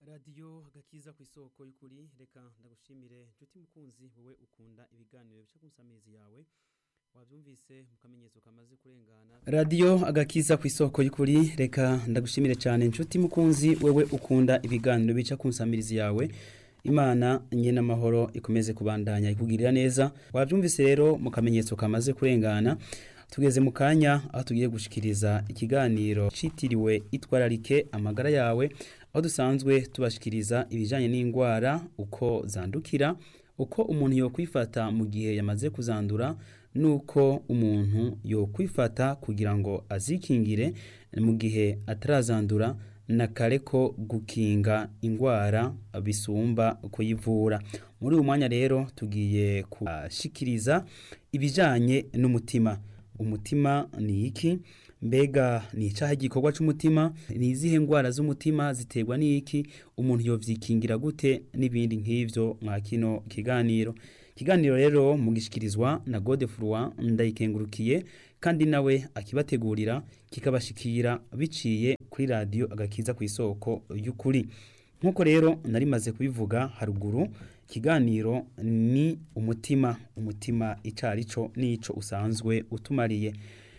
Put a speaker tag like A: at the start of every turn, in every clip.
A: radiyo agakiza ku isoko y'ukuri reka ndagushimire nshuti mukunzi wowe ukunda ibiganiro bica ku nsamizi yawe wabyumvise mu kamenyetso kamaze kurengana radiyo agakiza ku isoko y'ukuri reka ndagushimire cyane nshuti mukunzi wowe ukunda ibiganiro bica ku nsamirizi yawe imana nyine amahoro ikomeze kubandanya ikugirira neza wabyumvise rero mu kamenyetso kamaze kurengana tugeze mu kanya aho tugiye gushikiriza ikiganiro citiriwe itwararike amagara yawe aho dusanzwe tubashikiriza ibijyanye n'indwara uko zandukira uko umuntu yokwifata mu gihe yamaze kuzandura nuko umuntu yokwifata kugira ngo azikingire mu gihe atarazandura na kare ko gukinga indwara bisumba kuyivura muri uyu mwanya rero tugiye kubashikiriza ibijyanye n'umutima umutima ni iki mbega ni icyaha igikorwa cy'umutima ni izihe ndwara z'umutima ziterwa n'iki umuntu yovyikingira gute n'ibindi nk'ivyo mwa kino kiganiro ikiganiro rero mugishikirizwa na gode furwa ndayikengurukiye kandi nawe akibategurira kikabashikira biciye kuri radiyo agakiza ku isoko y'ukuri nk'uko rero narimaze kubivuga haruguru ikiganiro ni umutima umutima icari cyo n'ico usanzwe utumariye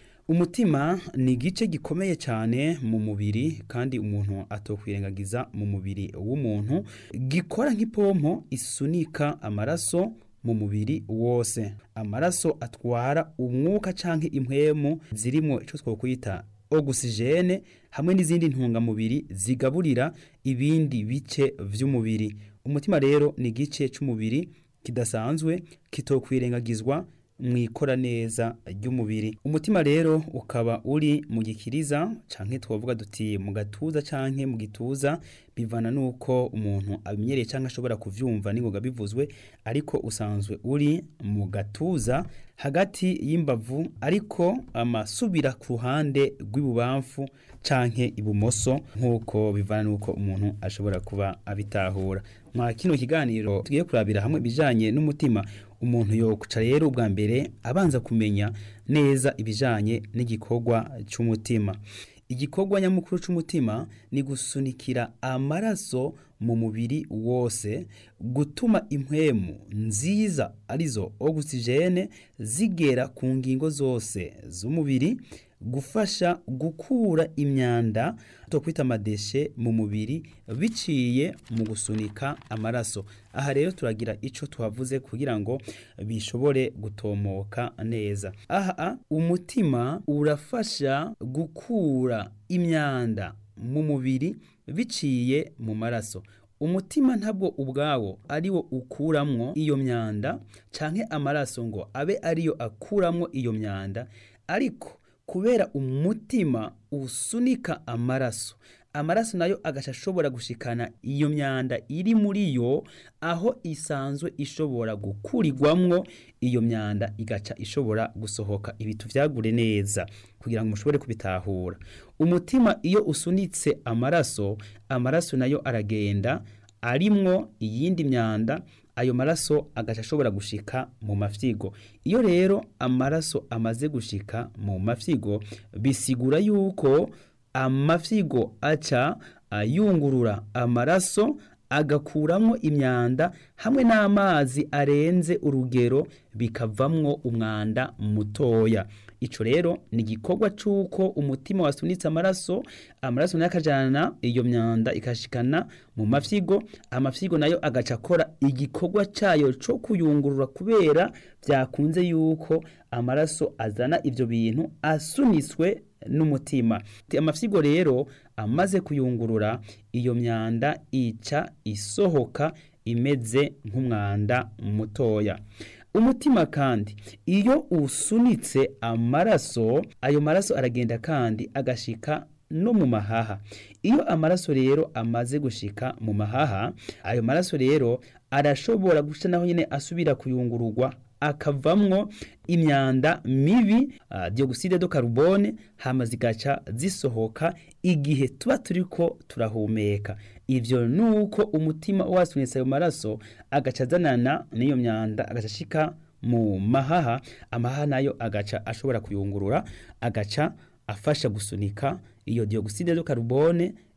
A: umutima ni igice gikomeye cyane mu mubiri kandi umuntu atokwirengagiza mu mubiri w'umuntu gikora nk'ipompo isunika amaraso mu mubiri wose amaraso atwara umwuka canke impwemu zirimo ico twokwita ogisijene hamwe n'izindi ntungamubiri zigaburira ibindi bice vy'umubiri umutima rero ni igice c'umubiri kidasanzwe kitokwirengagizwa mwikora neza ry'umubiri umutima rero ukaba uri mu gikiriza canke twavuga duti mu gatuza canke mu gituza bivana nuko umuntu abimenyereye canke ashobora kuvyumva ningoga bivuzwe ariko usanzwe uri mu gatuza hagati y'imbavu ariko amasubira ku ruhande rw'ibubamfu canke ibumoso nk'uko bivana nuko umuntu ashobora kuba abitahura mwa kino kiganiro tugiye kurabira hamwe ibijanye n'umutima umuntu yokuca rero ubwa mbere abanza kumenya neza ibijanye n'igikorwa cy'umutima igikorwa nyamukuru cy'umutima ni gusunikira amaraso mu mubiri wose gutuma impwemu nziza arizo ogisijene zigera ku ngingo zose z'umubiri gufasha gukura imyanda twakwita amadeshe mu mubiri biciye mu gusunika amaraso aha rero turagira icyo tuhavuze kugira ngo bishobore gutomoka neza aha umutima urafasha gukura imyanda mu mubiri biciye mu maraso umutima ntabwo ubwawo ariwo ukuramwo iyo myanda canke amaraso ngo abe ariyo akuramwo iyo myanda ariko kubera umutima usunika amaraso amaraso nayo agaca ashobora gushikana iyo myanda iri muri yo aho isanzwe ishobora gukurirwamwo iyo myanda igaca ishobora gusohoka ibitu vyagure neza kugira ngo mushobore kubitahura umutima iyo usunitse amaraso amaraso nayo aragenda arimwo iyindi myanda ayo maraso agaca ashobora gushika mu mafyigo iyo rero amaraso amaze gushika mu mafyigo bisigura yuko amafyigo aca ayungurura amaraso agakuramo imyanda hamwe n'amazi arenze urugero bikavamwo umwanda mutoya ico rero ni igikorwa c'uko umutima wasunitse amaraso amaraso nayo akajana iyo myanda ikashikana mu mafyigo amafyigo nayo agaca akora igikorwa cayo co kuyungurura kubera vyakunze yuko amaraso azana ivyo bintu asunitswe n'umutima amafyigo rero amaze kuyungurura iyo myanda ica isohoka imeze nk'umwanda mutoya umutima kandi iyo usunitse amaraso ayo maraso aragenda kandi agashika no mu mahaha iyo amaraso rero amaze gushika mu mahaha ayo maraso rero arashobora guca naho nyine asubira kuyungururwa akavamwo imyanda mibi uh, dioxide de carbone hama zigaca zisohoka igihe tuba turiko turahumeka ivyo nuko umutima wasunitse ayo maraso agaca azanana n'iyo myanda agaca ashika mu mahaha amahaha nayo agaca ashobora kuyungurura agaca afasha gusunika iyo dioxide de carbone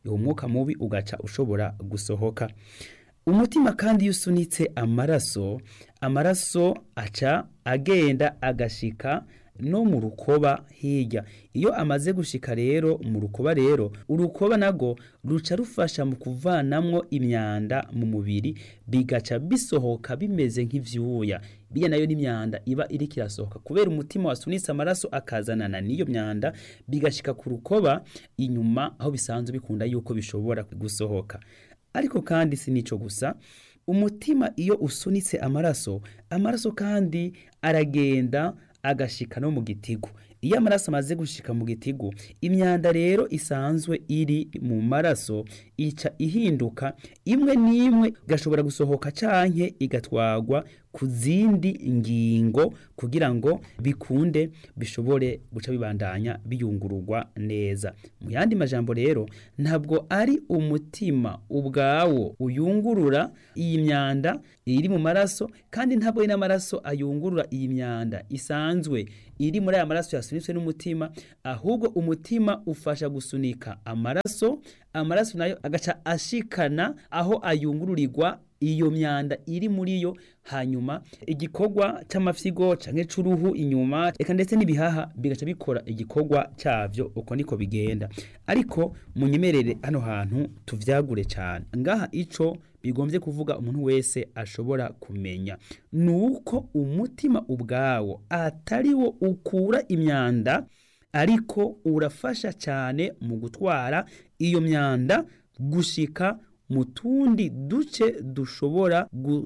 A: uwo mwuka mubi ugaca ushobora gusohoka umutima kandi iyo usunitse amaraso amaraso aca agenda agashika no mu rukoba hirya iyo amaze gushika rero mu rukoba rero urukoba nago ruca rufasha mu kuvanamwo imyanda mu mubiri bigaca bisohoka bimeze nk'ivyuya biya nayo n'imyanda iba iriko irasohoka kubera umutima wasunitse amaraso akazanana n'iyo myanda bigashika ku rukoba inyuma aho bisanzwe bikunda yuko bishobora gusohoka ariko kandi si nico gusa umutima iyo usunitse amaraso amaraso kandi aragenda agashika no mu gitigu iyo amaraso amaze gushika mu gitigu imyanda rero isanzwe iri mu maraso ica ihinduka imwe n'imwe igashobora gusohoka canke igatwagwa ku zindi ngingo kugira ngo bikunde bishobore guca bibandanya biyungururwa neza mu yandi majambo rero ntabwo ari umutima ubwawo uyungurura iyi myanda iri mu maraso kandi ntabwo ari n'amaraso ayungurura iyi myanda isanzwe iri muri aya maraso yasunitswe n'umutima ahubwo umutima ufasha gusunika amaraso amaraso nayo agaca ashikana aho ayungururirwa iyo myanda iri muri yo hanyuma igikorwa c'amafyigo canke c'uruhu inyuma eka ndetse n'ibihaha bigaca bikora igikorwa cavyo uko niko bigenda ariko munyemerere hano hantu tuvyagure cane ngaha ico bigombye kuvuga umuntu wese ashobora kumenya nuko umutima ubwawo atari wo ukura imyanda ariko urafasha cyane mu gutwara iyo myanda gushika mu tundi duce dushobora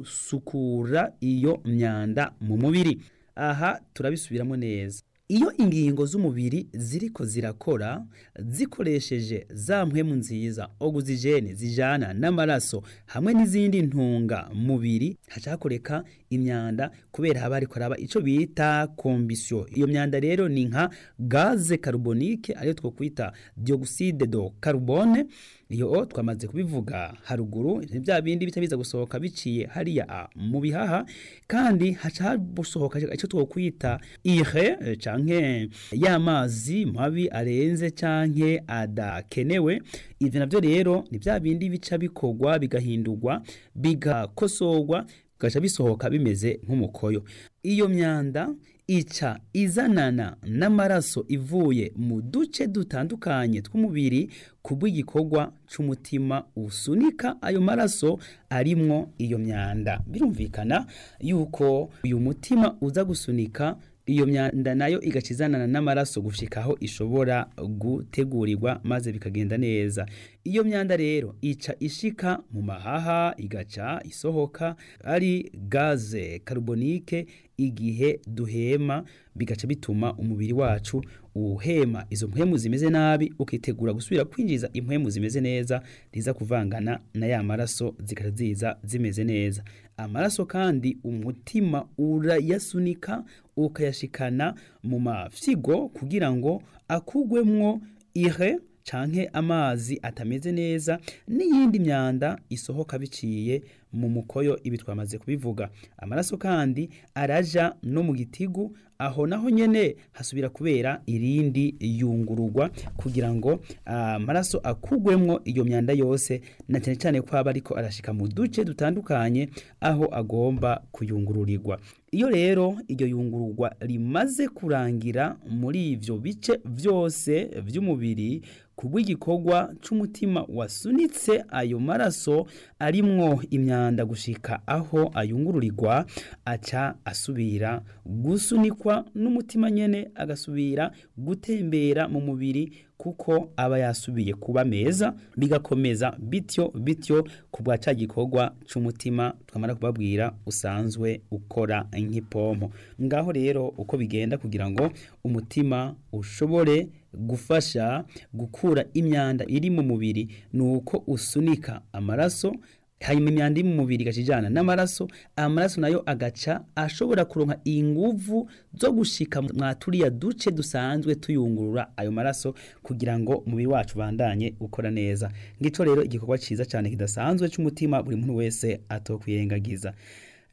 A: gusukura iyo myanda mu mubiri aha turabisubiramo neza iyo ingingo z'umubiri ziriko zirakora zikoresheje za mpwemu nziza oguzijene zijana n'amaraso hamwe n'izindi ntunga mubiri haca hakoreka imyanda kubera haba hariko haraba ico bita kombisyo iyo myanda rero ni nka gaze carbonique ariyo twokwita dioxide de carbone iyo twamaze kubivuga haruguru ni bya bindi bica biza gusohoka biciye hariya mu bihaha kandi haca hasohoka icyo twokwita ire canke y'amazi mabi arenze canke adakenewe ivyo navyo rero ni bya bindi bica bikorwa bigahindurwa bigakosorwa bigaca bisohoka bimeze nk'umukoyo iyo myanda ica izanana n'amaraso ivuye mu duce dutandukanye tw'umubiri kubw'igikorwa c'umutima usunika ayo maraso arimwo iyo myanda birumvikana yuko uyu mutima uza gusunika iyo myanda nayo igaca izanana n'amaraso gushika aho ishobora gutegurirwa maze bikagenda neza iyo myanda rero ica ishika mu mahaha igaca isohoka ari gaze carbonique igihe duhema bigaca bituma umubiri wacu uhema izo mpwemu zimeze nabi ukitegura gusubira kwinjiza impwemu zimeze neza riza kuvangana na ya maraso zikaza ziza zimeze neza amaraso kandi umutima urayasunika ukayashikana mu mafyigo kugira ngo akugwemwo ire canke amazi atameze neza n'iyindi myanda isohoka biciye mu mukoyo ibi twamaze kubivuga amaraso kandi araja no mu gitigu aho naho nyene hasubira kubera irindi yungururwa kugira ngo amaraso uh, akugwemwo iyo myanda yose na cyane cyane ko aba ariko arashika mu duce dutandukanye aho agomba kuyungururirwa iyo rero iryo yungururwa rimaze kurangira muri ivyo bice vyose vy'umubiri kubw'igikorwa c'umutima wasunitse ayo maraso arimwo imyanda gushika aho ayungururirwa aca asubira gusunikwa n'umutima nyene agasubira gutembera mu mubiri kuko aba yasubiye kuba meza bigakomeza bityo bityo ku bwa ca gikorwa c'umutima twamara kubabwira usanzwe ukora nk'ipompo ngaho rero uko bigenda kugira ngo umutima ushobore gufasha gukura imyanda iri mu mubiri ni uko usunika amaraso hanyuma imyanda iri mu mubiri igashijana n'amaraso amaraso nayo agaca ashobora kuronka inguvu zo gushika mwaturiya duce dusanzwe tuyungurura ayo maraso kugira ngo umubiri wacu bandanye ukora neza ngico rero igikorwa ciza cyane kidasanzwe c'umutima buri muntu wese atokwiyengagiza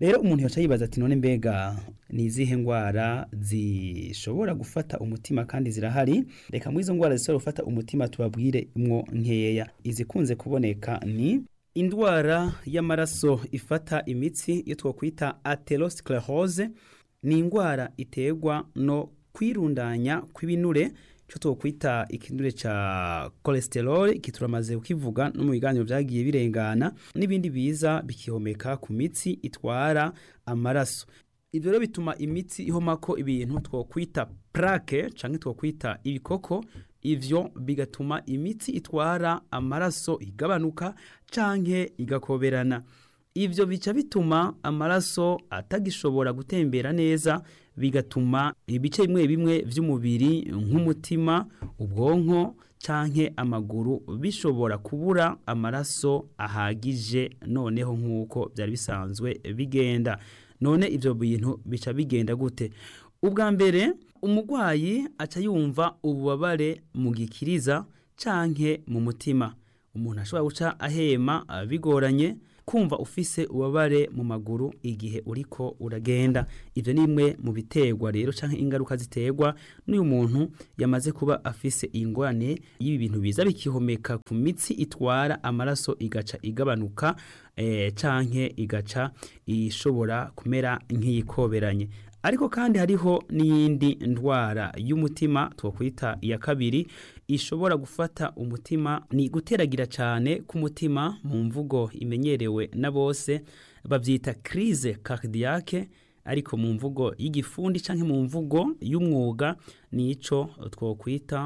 A: rero umuntu yoca yibaza ati none mbega ni izihe ndwara zishobora gufata umutima kandi zirahari reka muri izo ndwara zishobora gufata umutima tubabwire mwo nkeya izikunze kuboneka ni indwara y'amaraso ifata imitsi iyo twakwita atherosclerose ni indwara iterwa no kwirundanya kw'ibinure cyo twokwita ikinure ca cholesterol iki turamaze kukivuga no mu biganiro vyagiye birengana n'ibindi biza bikihomeka ku mitsi itwara amaraso ivyo rero bituma imitsi ihomako ibintu twokwita plaque canke twokwita ibikoko ivyo bigatuma imitsi itwara amaraso igabanuka canke igakoberana ivyo bica bituma amaraso atagishobora gutembera neza bigatuma ibice bimwe bimwe vy'umubiri nk'umutima ubwonko canke amaguru bishobora kubura amaraso ahagije noneho nk'uko byari bisanzwe bigenda none ivyo bintu bica bigenda gute ubwa mbere umurwayi aca yumva ububabare mu gikiriza canke mu mutima umuntu ashobora guca ahema bigoranye kumva ufise ubabare mu maguru igihe uriko uragenda ivyo ni bimwe mu biterwa rero canke ingaruka ziterwa n'uyu muntu yamaze kuba afise ingorane y'ibi bintu biza bikihomeka ku mitsi itwara amaraso igaca igabanuka eh, canke igaca ishobora kumera nk'iyikoberanye ariko kandi hariho n'iyindi ndwara y'umutima twokwita iya kabiri ishobora gufata umutima ni guteragira cyane k'umutima mu mvugo imenyerewe na bose babyita crise cardiaque ariko mu mvugo y'igifundi cyangwa mu mvugo y'umwuga nico twokwita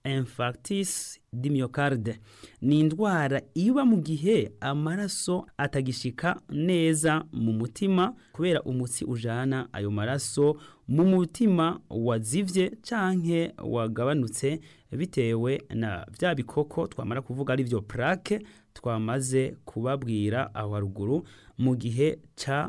A: infarctus di myocarde ni indwara iba mu gihe amaraso atagishika neza mu mutima kubera umutsi ujana ayo maraso mu mutima wazivye canke wagabanutse bitewe na vya bikoko twamara kuvuga ari vyo plaque twamaze kubabwira aho haruguru mu gihe ca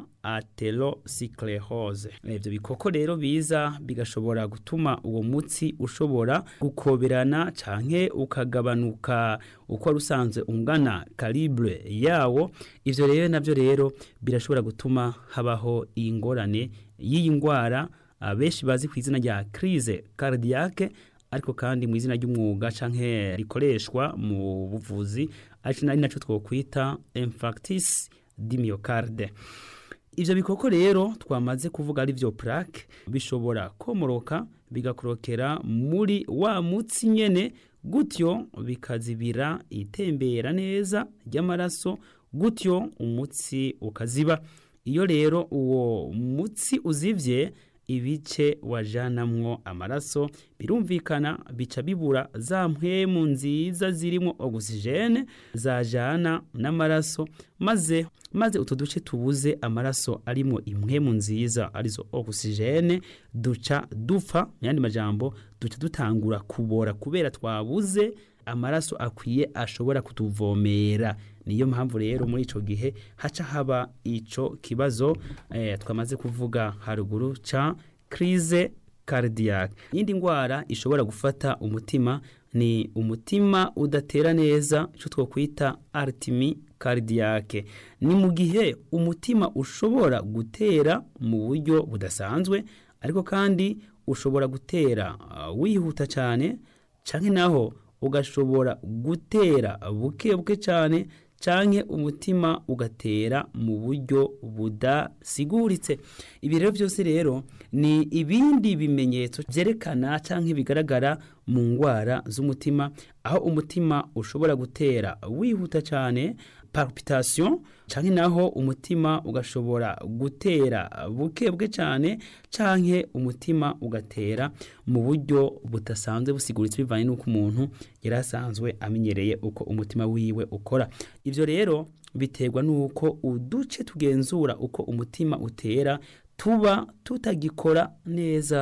A: atherosclerose ivyo bikoko rero biza bigashobora gutuma uwo mutsi ushobora gukoberana canke ukagabanuka uko wari usanzwe ungana calibre yawo ivyo rero navyo rero birashobora gutuma habaho ingorane y'iyi ndwara benshi bazi ku izina rya crise cardiaque ariko kandi mu izina ry'umwuga canke rikoreshwa mu buvuzi ari naco twokwita infarctus di myocarde ivyo bikoko rero twamaze kuvuga ari vyo plaque bishobora komoroka bigakorokera muri wa mutsi nyene gutyo bikazibira itembera neza ry'amaraso gutyo umutsi ukaziba iyo rero uwo mutsi uzivye ibice wajanamwo amaraso birumvikana bica bibura za mpwemu nziza zirimo ogisijene zajana n'amaraso maze maze utu duce tubuze amaraso arimo impwemu nziza arizo ogisijene duca dupfa mu yandi majambo duca dutangura kubora kubera twabuze amaraso akwiye ashobora kutuvomera niyo mpamvu rero muri ico gihe haca haba ico kibazo eh, twamaze kuvuga haruguru ca crise cardiaque iyindi ndwara ishobora gufata umutima ni umutima udatera neza ico twokwita artimi cardiaque ni mu gihe umutima ushobora gutera mu buryo budasanzwe ariko kandi ushobora gutera uh, wihuta cyane canke naho ugashobora gutera buke buke cyane canke umutima ugatera mu buryo budasiguritse ibi rero byose rero ni ibindi bimenyetso byerekana canke bigaragara mu ndwara z'umutima aho umutima ushobora gutera wihuta cyane palpitation canke naho umutima ugashobora gutera buke buke cyane canke umutima ugatera mu buryo budasanzwe busiguritse bivanye n'uko umuntu yari asanzwe amenyereye uko umutima wiwe ukora ivyo rero biterwa n'uko uduce tugenzura uko umutima utera tuba tutagikora neza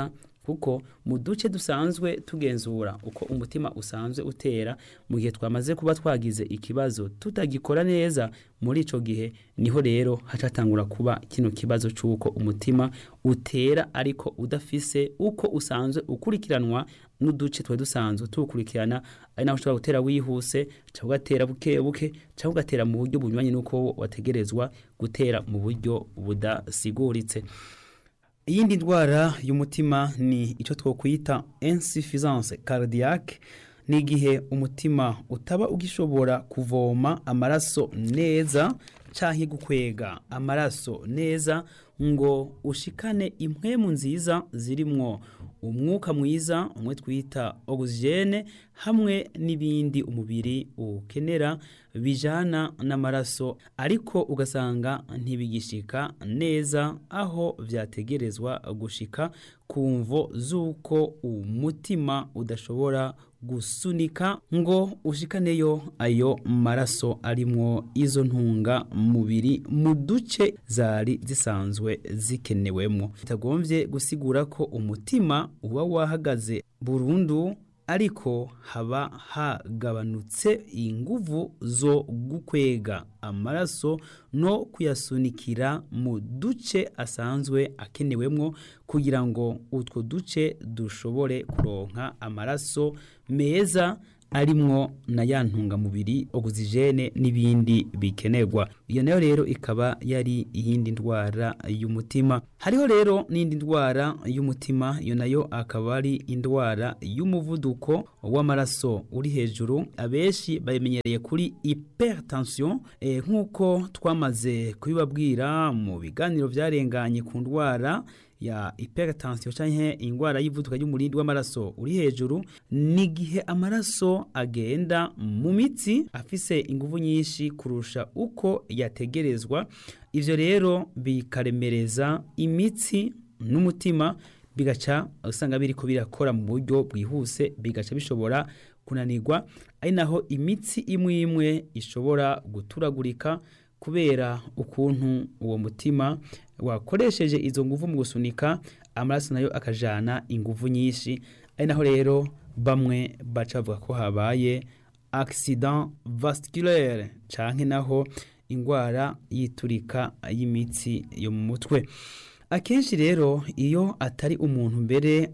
A: kuko mu duce dusanzwe tugenzura uko umutima usanzwe utera mu gihe twamaze kuba twagize ikibazo tutagikora neza muri ico gihe niho rero hacatangura kuba kino kibazo c'uko umutima utera ariko udafise uko usanzwe ukurikiranwa n'uduce twari dusanzwe tuwukurikirana ari naho ushobora gutera wihuse cyangwa ugatera buke buke cyangwa ugatera mu buryo bunyuranye n'uko wategerezwa gutera mu buryo budasiguritse iyindi ndwara y'umutima ni icyo twokwita insuffisance cardiaque ni igihe umutima utaba ugishobora kuvoma amaraso neza canke gukwega amaraso neza ngo ushikane impwemu nziza zirimwo umwuka mwiza umwe twita oxygene hamwe n'ibindi umubiri ukenera bijana n'amaraso ariko ugasanga ntibigishika neza aho vyategerezwa gushika ku mvo z'uko umutima udashobora gusunika ngo ushikaneyo ayo maraso arimwo izo ntunga mubiri mu duce zari zisanzwe zikenewemwo bitagomvye gusigura ko umutima uba wahagaze burundu ariko haba hagabanutse inguvu zo gukwega amaraso no kuyasunikira mu duce asanzwe akenewemwo kugira ngo utwo duce dushobore kuronka amaraso meza arimwo na ya ntungamubiri oxygene n'ibindi bikenerwa iyo nayo rero ikaba yari iyindi ndwara y'umutima hariho rero n'indi ndwara y'umutima iyo nayo akaba ari indwara y'umuvuduko w'amaraso uri hejuru abenshi bayimenyereye kuri hypertension e, nk'uko twamaze kubibabwira mu biganiro byarenganye ku ndwara ya hypertension canke ingwara y'ivuduka y'umurindi w'amaraso uri hejuru ni gihe amaraso agenda mu mitsi afise inguvu nyinshi kurusha uko yategerezwa ivyo rero bikaremereza imitsi n'umutima bigaca usanga biriko birakora mu buryo bwihuse bigaca bishobora kunanirwa ari naho imitsi imwe imwe ishobora guturagurika kubera ukuntu uwo mutima wakoresheje izo nguvu mu gusunika amaraso nayo akajana inguvu nyinshi ari naho rero bamwe baca bavuga ko habaye accident vasculaire canke naho ingwara yiturika y'imitsi yo mu mutwe akenshi rero iyo atari umuntu mbere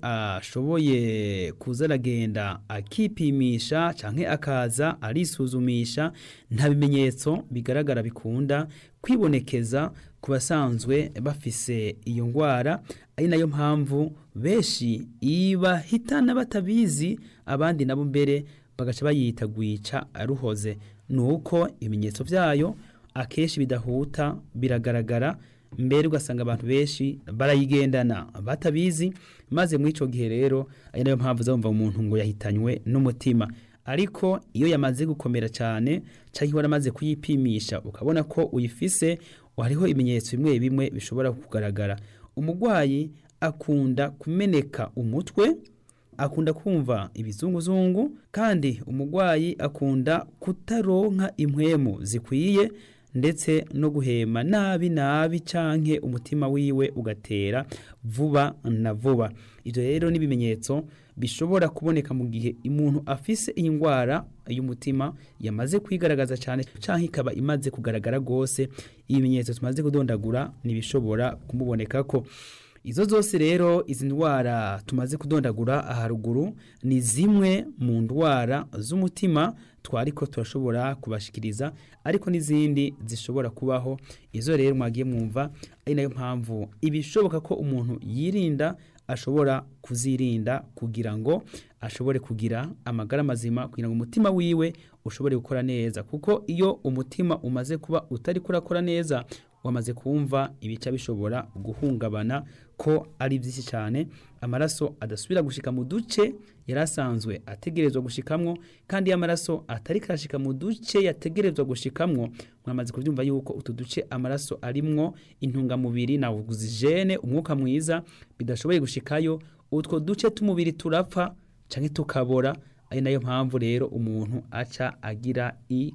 A: ashoboye kuza aragenda akipimisha canke akaza arisuzumisha nta bimenyetso bigaragara bikunda kwibonekeza ku basanzwe bafise iyo ngwara ari nayo mpamvu benshi ibahitana batabizi abandi nabo mbere bagaca bayita gwica ruhoze nuko ibimenyetso vyayo akenshi bidahuta biragaragara mbere ugasanga abantu benshi barayigendana batabizi maze muri ico gihe rero ari nayo mpamvu uzumva umuntu ngo yahitanywe n'umutima ariko iyo yamaze gukomera cyane cyangwa waramaze kuyipimisha ukabona ko uyifise hariho ibimenyetso bimwe bimwe bishobora kugaragara umurwayi akunda kumeneka umutwe akunda kumva ibizunguzungu kandi umurwayi akunda kutaronka impwemu zikwiye ndetse no guhema nabi nabi canke umutima wiwe ugatera vuba na vuba ivyo rero n'ibimenyetso bishobora kuboneka mu gihe umuntu afise iyi ndwara y'umutima yamaze kwigaragaza cyane canke ikaba imaze kugaragara gose ibimenyetso tumaze kudondagura ntibishobora kumubonekako izo zose rero izi ndwara tumaze kudondagura aharuguru ni zimwe mu ndwara z'umutima twariko turashobora kubashikiriza ariko n'izindi zishobora kubaho izo rero mwagiye mwumva ari nayo mpamvu ibishoboka ko umuntu yirinda ashobora kuzirinda kugira ngo ashobore kugira amagara mazima kugira ngo umutima wiwe ushobore gukora neza kuko iyo umutima umaze kuba utari kurakora neza wamaze kumva ibica bishobora guhungabana ko ari byinshi cyane amaraso adasubira gushika mu duce yari asanzwe ategerezwa gushikamwo kandi iyo amaraso atari karashika mu duce yategerezwa gushikamwo mwamaze kubyumva yuko utu duce amaraso arimwo intungamubiri na oxygene umwuka mwiza bidashoboye gushikayo utwo duce t'umubiri turapfa canke tukabora ari nayo mpamvu rero umuntu aca agira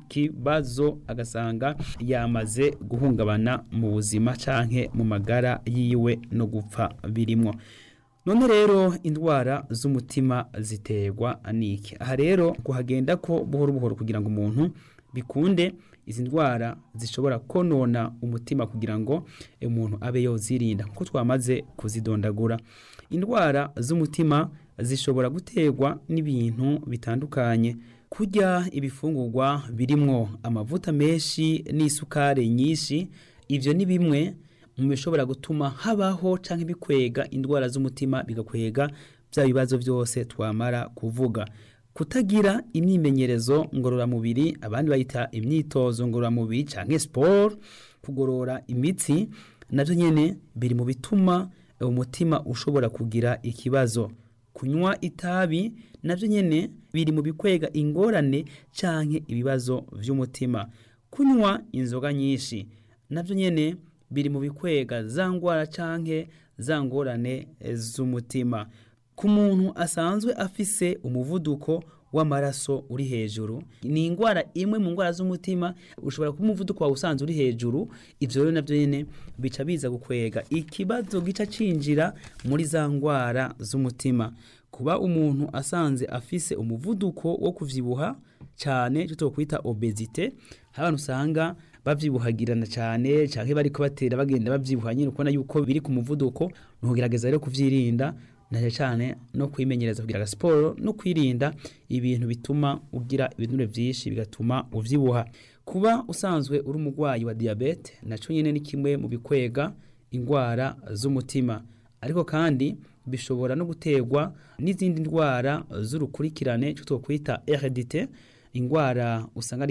A: ikibazo agasanga yamaze guhungabana mu buzima canke mu magara yiwe no gupfa birimwo none rero indwara z'umutima ziterwa n'iki aha rero kuhagenda ko buhoro buhoro kugira ngo umuntu bikunde izi ndwara zishobora konona umutima kugira ngo umuntu abe yozirinda kuko twamaze kuzidondagura indwara z'umutima zishobora guterwa n'ibintu bitandukanye kurya ibifungurwa birimwo amavuta menshi n'isukari nyinshi ivyo ni bimwe mu bishobora gutuma habaho canke bikwega indwara z'umutima bigakwega bya bibazo byose twamara kuvuga kutagira imyimenyerezo ngororamubiri abandi bayita imyitozo ngororamubiri canke sport kugorora imitsi navyo nyene biri mu bituma umutima ushobora kugira ikibazo kunywa itabi navyo nyene biri mu bikwega ingorane canke ibibazo vy'umutima kunywa inzoga nyinshi navyo nyene biri mu bikwega za ngwara canke za ngorane z'umutima ku muntu asanzwe afise umuvuduko w'amaraso uri hejuru ni indwara imwe mu ndwara z'umutima ushobora kuba umuvuduko wawe usanzwe uri hejuru ivyo rero navyo nyene bica biza gukwega ikibazo gica cinjira muri za ndwara z'umutima kuba umuntu asanze afise umuvuduko wo kuvyibuha cyane cyo twokwita obesite abantu usanga bavyibuhagirana cyane canke bariko batera bagenda bavyibuha nyine ukubona yuko biri ku muvuduko ntugerageza rero kuvyirinda naje cyane no kwimenyereza kugira siporo no kwirinda ibintu bituma ugira ibinure byinshi bigatuma uvyibuha kuba usanzwe uri umurwayi wa diabete naco nyene ni kimwe mu bikwega indwara z'umutima ariko kandi bishobora no guterwa n'izindi ndwara z'urukurikirane cyo twokwita heredite indwara usanga ari